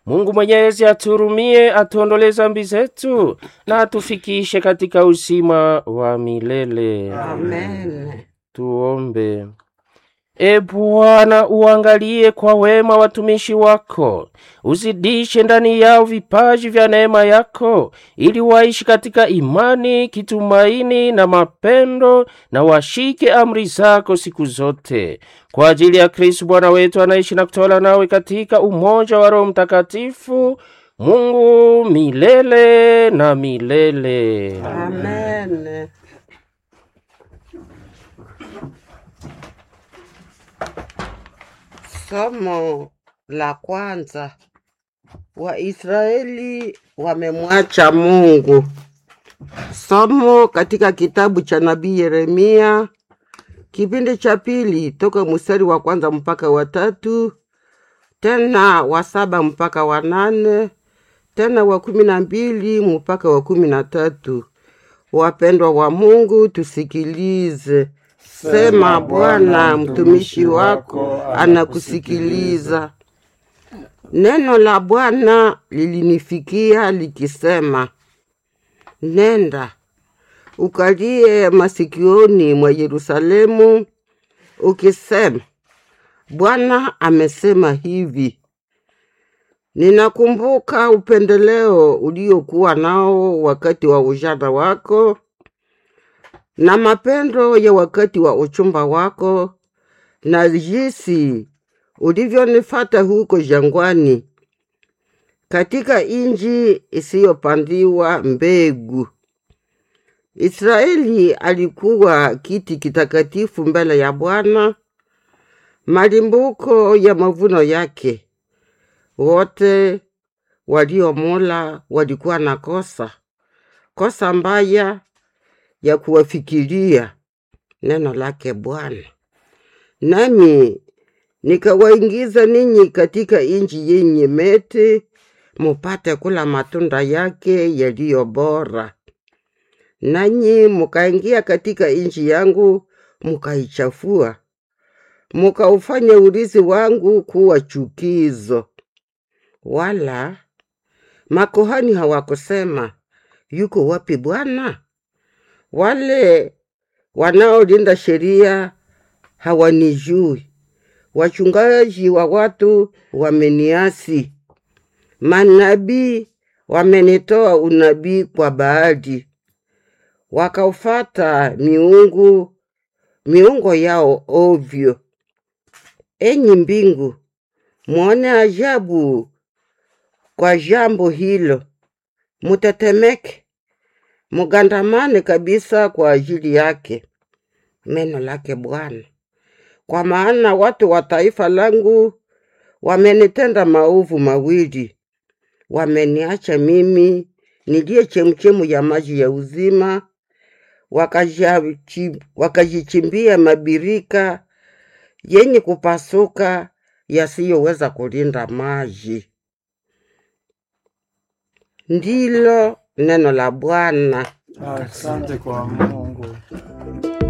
Mungu Mwenyezi aturumie, atuondolee dhambi zetu na atufikishe katika uzima wa milele. Amen. Tuombe. E Bwana, uangalie kwa wema watumishi wako, uzidishe ndani yao vipaji vya neema yako, ili waishi katika imani, kitumaini na mapendo, na washike amri zako siku zote, kwa ajili ya Kristo Bwana wetu, anaishi na kutawala nawe katika umoja wa Roho Mtakatifu, Mungu milele na milele. Amen. Somo la kwanza. Waisraeli wamemwacha Mungu. Somo katika kitabu cha nabii Yeremia kipindi cha pili toka mstari wa kwanza mpaka wa tatu tena wa saba mpaka wa nane tena wa kumi na mbili mpaka wa kumi na tatu. Wapendwa wa Mungu, tusikilize. Sema Bwana, mtumishi wako anakusikiliza. Neno la Bwana lilinifikia likisema, nenda ukalie masikioni mwa Yerusalemu, ukisema, Bwana amesema hivi, ninakumbuka upendeleo uliokuwa nao wakati wa ujana wako na mapendo ya wakati wa uchumba wako, na jinsi ulivyonifata huko jangwani, katika inji isiyopandiwa mbegu. Israeli alikuwa kiti kitakatifu mbele ya Bwana, malimbuko ya mavuno yake. Wote waliomula walikuwa na kosa kosa mbaya ya kuwafikiria neno lake Bwana. Nami nikawaingiza ninyi katika inji yenye meti, mupate kula matunda yake yaliyo bora. Nanyi mukaingia katika inji yangu, mukaichafua, mukaufanya urithi wangu kuwa chukizo. Wala makohani hawakusema, yuko wapi Bwana? Wale wanaolinda sheria hawanijui, wachungaji wa watu wameniasi, manabii wamenitoa unabii kwa Baali, wakaufata miungu miungo yao ovyo. Enyi mbingu, mwone ajabu kwa jambo hilo, mutetemeke mugandamane kabisa kwa ajili yake. Neno lake Bwana. Kwa maana watu wa taifa langu wamenitenda maovu mawili, wameniacha mimi niliye chemchemu ya maji ya uzima, wakajichi- wakajichimbia mabirika yenye kupasuka yasiyoweza kulinda maji. Ndilo neno la Bwana. Asante kwa Mungu.